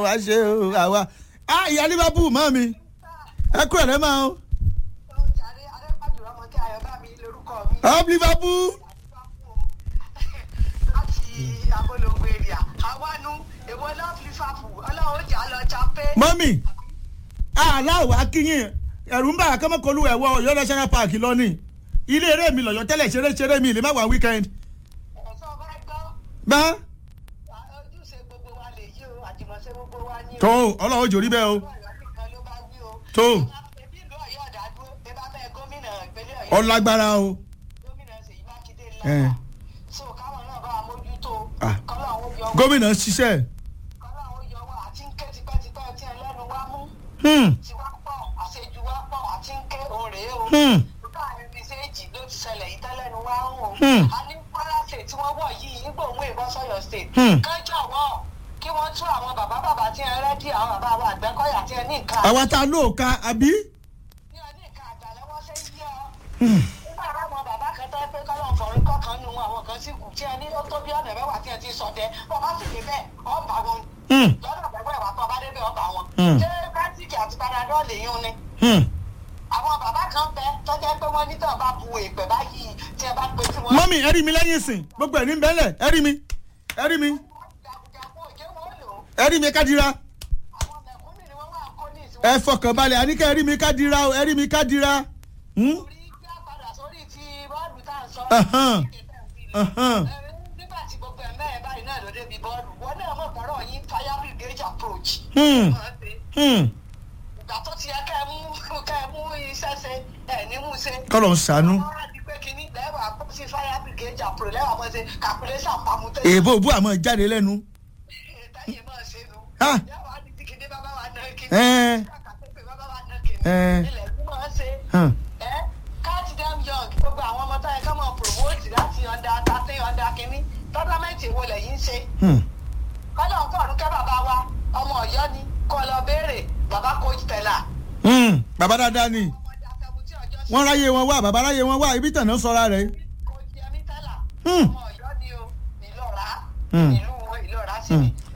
wá ṣe o àwa ah ìyá liverpool mọ́ mi ẹ kúrò lẹ́ máa o jàre adépàjù ọmọdé ayọ̀bámi lórúkọ mi. up liverpool láti abolongo area àwọnú èwo love liverpool ọlọ́run jà lọ chape. mọ́mì aláwọ̀ akínyìn ẹ̀rù ń bá akọ́mọ́kọlù ẹ̀wọ̀ ọ̀yọ́ national park lọ́nìí ilé eré mi lọ́yọ́ tẹ́lẹ̀ ṣeré ṣeré mi lè má wà weekend ẹ̀sọ́ bá gbọ́ bá ojúṣe gbogbo wa lè yí o àjùmọ̀ṣe gbogbo wa ní o. tó ọlọ́run jòrí bẹ́ẹ̀ o ọ̀yọ́ nìkan ló bá wí o. tó ẹbí ìlú ọ̀yọ́ ọ̀dàdúró ẹ bá bẹ́ẹ̀ gómìnà ìpínlẹ̀ ọ̀yọ́. ọlágbára o gómìnà ṣèyí mákindé Eh. ńlá. so káwọn náà bá wa mójútó. Ah. kọ́lọ́ àwọn yọ gómìnà ṣiṣẹ́ kọ́lọ́ àwọn yọ wá àti ń ké tipẹ́tipẹ́ tí ẹlẹ́nu wá mú. hmm, tí wá pọ̀ àṣejù wá pọ̀ àti ń ké òun rèé o. hmm, láàrin bíi séèjì ló ti ṣẹlẹ̀ yìí tẹ́lẹ̀ ni wá ń wò. Hmm. a ní kwara state tí wọ́n wọ̀ yìí nígbà òun èèbọ̀ sọ̀yọ̀ state. Hmm. kán jọ̀wọ́ kí wọ́n tú àwọn bàbá bàbá tí ẹ rẹ́dí àwọn bàbá wa àgbẹ̀kọ́yà tí ẹ ní nǹkan àwa tá a lò ó ka àbí ní ẹ ní nǹkan àgbà lọ́wọ́ ṣe ń yí ọ. Hmm. nígbà táwọn bàbá kan tẹ́ pé kọ́lọ́ fọ̀rí kọ̀ọ̀kan nu àwọn kan sì kù tí ẹ ní ó tó bí ọ̀nà mẹ́wàá tí ẹ ti sọdẹ bọ́ bá sì dé bẹ́ẹ̀ ọ̀bà wọn Hmm, lọ́dọ̀ àgbẹ̀wò ẹ̀wà tó bá dé bẹ́ẹ̀ ọ̀bà wọn. Hmm. ṣé bátìkì àti panadọ́ọ̀lù yín ni hmm. àwọn bàbá kan bẹ tọ́jà pé wọ́n ní tí wọ́n bá bu èèpẹ̀ báyìí tí ẹ bá pe tí wọ́n. mọ́mì ẹ rí mi lẹ́yìn ìsìn gbogbo ẹ̀ ní bẹ́lẹ̀ ẹ rí mi ẹ rí mi jagunjagun òjé wọn lò ó ẹ rí mi kádìrá àwọn mẹ̀kúnnù ni wọ́n wà kó ní ìsìn. ẹ fọkàn balẹ̀ àníkẹ́ ẹ rí mi kádìrá o ẹ rí mi kádìrá. Hmm? orí gbá padà sórí ti bọ́ọ̀lù tá à ń sọ. Ahan. Ahan. Ẹ, nígbà tí gbogbo ẹ̀ mẹ́rin báyìí náà ló débi bọ́ọ̀lù wọn náà mọ̀ pọ̀rọ̀ yín fire brigade approach. Hmm. Wọ́n ṣe. Hmm. ìgbà tó ti yẹ kẹ́ ẹ mú kẹ́ ẹ mú iṣẹ́ ṣe ẹ̀ ní mú ṣe. kọ́lọ̀ ń ṣàánú wọ́n á di pé kínní lẹ́wà kó sí fire brigade approach lẹ́wà mọ́ ṣe calculation pamutẹ́. èèbò òbú àmọ́ jáde lẹ́nu. táyé máa ṣe nu. Ah. lẹ́wà á di tí kínní bàbá wa náà kínní. Ẹ́ẹ́. kàkàtẹ́pẹ́ bàbá wa náà kínní. Ẹ́ẹ́. ilẹ̀ ẹ̀kú máa ṣe. Hàn. ẹ káàtì dem young gbogbo àwọn ọmọ táyà ká máa promote láti ọ̀dà thirteen ọ̀dà kínní tọ́lámẹ́ǹtì wo lẹ́yìn ń ṣe. Hmm. kọ́lọ̀ ń fọ̀rùn kẹ́ bàbá wa ọmọ ọ̀yọ́ ni kọ́ lọ béèrè bàbá coach tẹ̀lá. Hmm. bàbá dáadáa ni ọmọdé àtẹ̀wùtí ọjọ́ sí wọ́n ráyè wọn wá bàbá ráyè wọn wá ibi tànà sọ́ra rẹ̀. coach yẹmi tẹ̀lá. Hmm. ọmọ ọ̀yọ́ ni o ìlọ́ra Hmm. ìlú wọn ìlọ́ra sí mi.